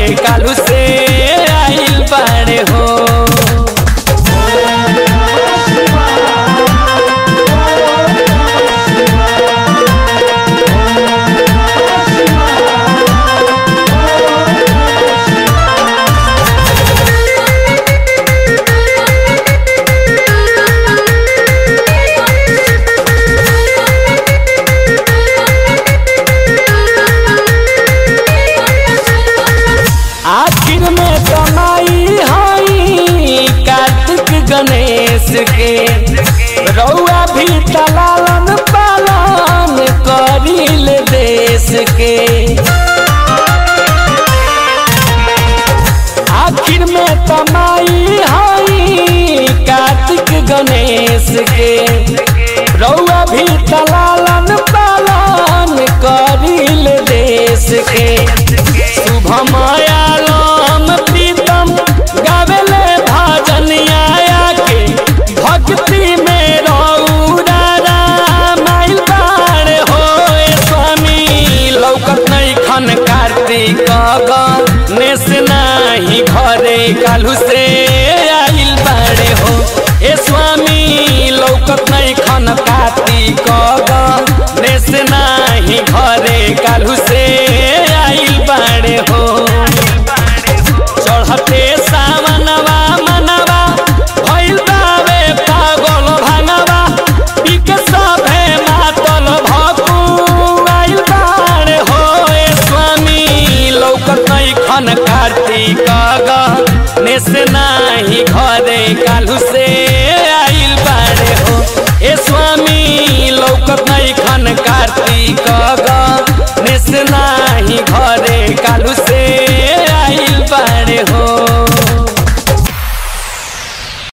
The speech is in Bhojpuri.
कालू से आइल बाड़े हो आखिर में कमाई हई कार्तिक गणेश के रउआ भी तलालन पालन करिल देश के आखिर में कमाई हई कार्तिक गणेश के रउआ भी तलालन पालन करिल देश के शुभम आलम प्रीतम गावेले भजनिया के भक्ति में रौरा रामाइल बाड़ हो स्वामी लौकत नहीं खन कार्तिक गणेश नाही घरे कालू से आइल बाड़े हो ए स्वामी लौकत नहीं खन कार्तिक गणेश नाही घरे कालू से आइल बाड़े हो चढ़ते सावनवा मनवा भइल बावे पागल भानवा पिक सभे मातल भकुआइल बाड़े हो ए स्वामी लौकत नहीं खन कार्तिक गणेश नाही घरे कालू से